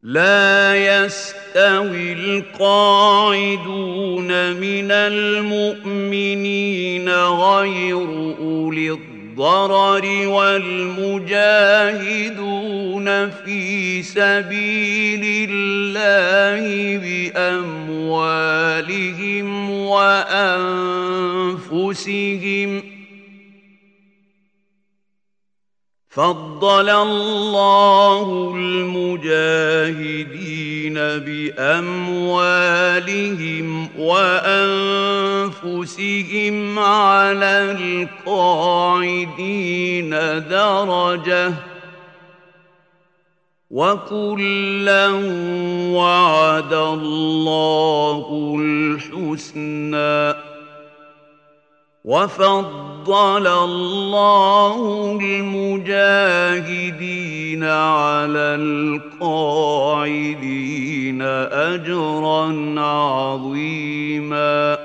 لا يستوي القاعدون من المؤمنين غير أولي الضرر والمجاهدون في سبيل الله بأموالهم وأنفسهم ۖ فضل الله المجاهدين باموالهم وانفسهم على القاعدين درجه وكلا وعد الله الحسنى وفضل الله المجاهدين على القاعدين اجرا عظيما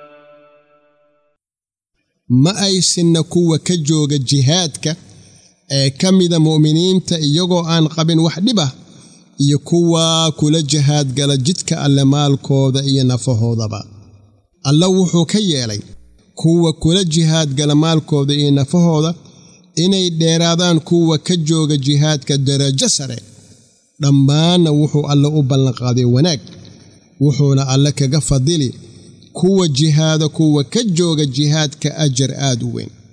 ma aysinna kuwa ka jooga jihaadka ee ka mida mu'miniinta iyagoo aan qabin wax dhib ah iyo kuwa kula jihaadgala jidka alle maalkooda iyo nafahoodaba alla wuxuu ka yeelay kuwa kula jihaadgala maalkooda iyo nafahooda inay dheeraadaan kuwa ka jooga jihaadka darajo sare dhammaanna wuxuu alle u ballanqaaday wanaag wuxuuna alle kaga fadili kuwa jihaada kuwa ka jooga jihaadka ajar aad u weyn